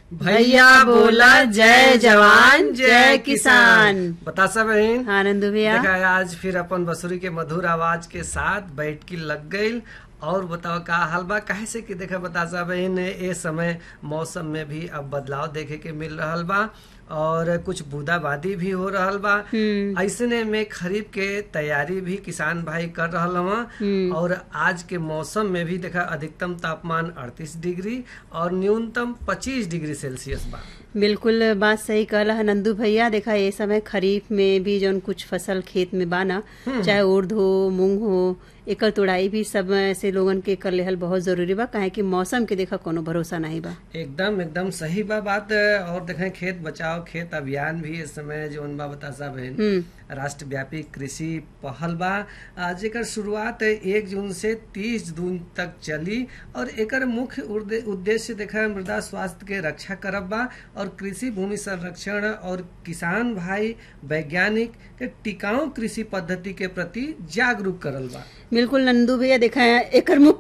भैया बोला जय जवान जय किसान बता सब बहन हाँ नंदू भैया देखा आज फिर अपन बसुरी के मधुर आवाज के साथ बैठ की लग गई और बताओ का हाल बा काहे से कि देखा बता सा बहन ए समय मौसम में भी अब बदलाव देखे के मिल रहल बा और कुछ बूंदाबांदी भी हो रहल बा ऐसने में खरीफ के तैयारी भी किसान भाई कर रहल हवा और आज के मौसम में भी देखा अधिकतम तापमान 38 डिग्री और न्यूनतम 25 डिग्री सेल्सियस बा बिल्कुल बात सही कहला है नंदू भैया देखा ये समय खरीफ में भी जौन कुछ फसल खेत में बाना चाहे उर्द हो मूंग हो एकर तोड़ाई भी सब से लोगन के कर लेहल बहुत जरूरी बा काहे कि मौसम के देखा कोनो भरोसा नहीं बा एकदम एकदम सही बा बात और देखें खेत बचाओ खेत अभियान भी इस समय जो बा बता सा बहन राष्ट्रव्यापी कृषि पहल बा आ, जेकर शुरुआत एक जून से तीस जून तक चली और एकर मुख्य उद्दे- उद्देश्य देखा मृदा स्वास्थ्य के रक्षा करब बा और कृषि भूमि संरक्षण और किसान भाई वैज्ञानिक के टिकाऊ कृषि पद्धति के प्रति जागरूक करल बा बिल्कुल नंदू भैया देखा है एकर मुख्य